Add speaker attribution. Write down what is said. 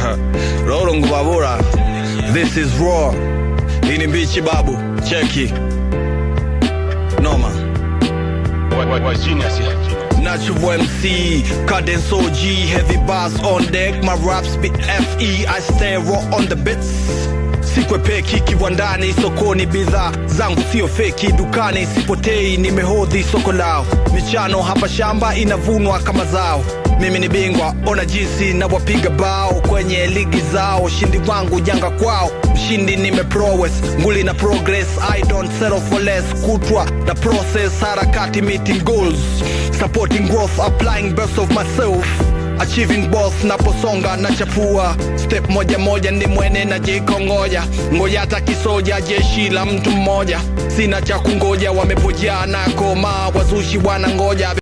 Speaker 1: Roro Ngubabura. This is raw. Hii ni mbichi babu. Cheki. Noma. Natural MC, cadence OG, heavy bass on deck, my raps be FE, I stay raw on the bits. Sikwepeki kiwandani, sokoni, bidhaa zangu sio feki, dukani sipotei, nimehodhi soko lao. Michano hapa shamba inavunwa kama zao. Mimi ni bingwa, ona jinsi na wapiga bao kwenye ligi zao. Ushindi wangu janga kwao, mshindi nime prowess, nguli na progress. I don't settle for less, kutwa na process, harakati meeting goals, supporting growth, applying best of myself achieving both naposonga na chapua step moja moja ni mwene na jikongoja ngoja hata kisoja jeshi la mtu mmoja sina cha kungoja wamepojaa na koma wazushi wanangoja